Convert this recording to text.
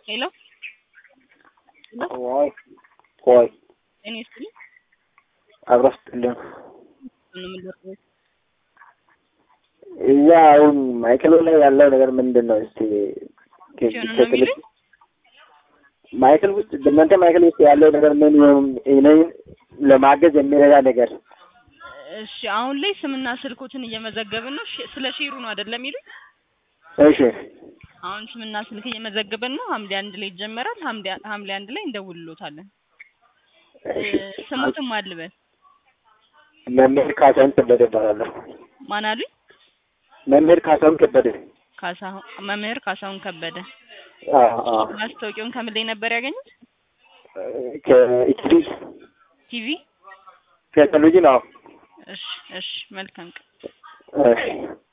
ሄሎ ቆይ ቆይ እኔ ስል አብሮ ስጥልን ነው የምንደርሰው። እዛ አሁን ማይክል ላይ ያለው ነገር ምንድን ነው? እስቲ ሲሆን ነው የሚሉኝ? ማይክል ውስጥ በእናንተ ማይክል ውስጥ ያለው ነገር ምን ይሆን? እኔን ለማገዝ የሚረዳ ነገር እሺ አሁን ላይ ስምና ስልኮትን እየመዘገብን ነው። ሽ- ስለ ሼሩ ነው አይደለም የሚሉኝ? እሺ አሁን ስምና ስልክ እየመዘገብን ነው። ሐምሌ አንድ ላይ ይጀመራል። ሐምሌ ሐምሌ አንድ ላይ እንደውልሎታለን። እሺ ስሙትም አልበል መምህር ካሳሁን ከበደ እባላለሁ። ማን አሉኝ? መምህር ካሳሁን ከበደ ካሳሁን መምህር ካሳሁን ከበደ። አዎ አዎ ማስታወቂያውን ከምን ላይ ነበር ያገኙት? ከኢቲቪ ቲቪ። ከቴሌቪዥን አዎ እሺ እሺ፣ መልካም ቀን። እሺ